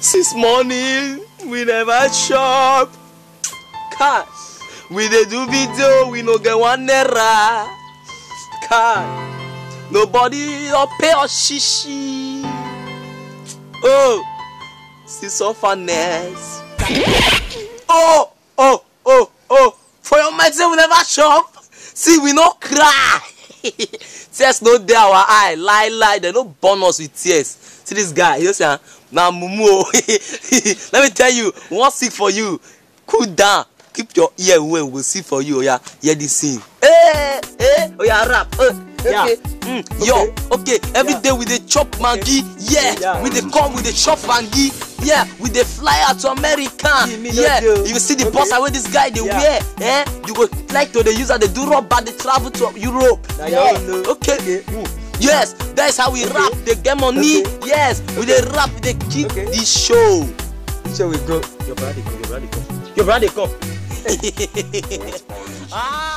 since morning we never chop kai we dey do video we no get one naira kai nobody don pay us shishi oh since orphaness oh oh oh oh for your mind say we never chop see we no cry tears no dey our eye lie lie dem no burn us with tears see this guy you know say ah na mumu o let me tell you we wan sing for you cool down keep your ear well we go sing for you oya hear this sing. Hey, hey, oya rap. Uh, Yeah. okay. Mm, yo, okay. Every Yeah. day we dey chop mangi. Yeah. Yeah. We dey come, we dey chop mangi. Yeah. We dey fly out to America. Me, me no yeah. dey. You see the Okay. boss wey this guy dey Yeah. wear. Eh? You go like to dey use am dey do rubber dey travel to Europe. Na yeah. your own, no? Okay. Okay. Mm. Yes, that is how we Okay. rap. Dey get money. Okay. Yes, we dey rap. We dey keep Okay. the show. So we go. Your brother dey come. Your brother dey come. Your brother dey come. ah.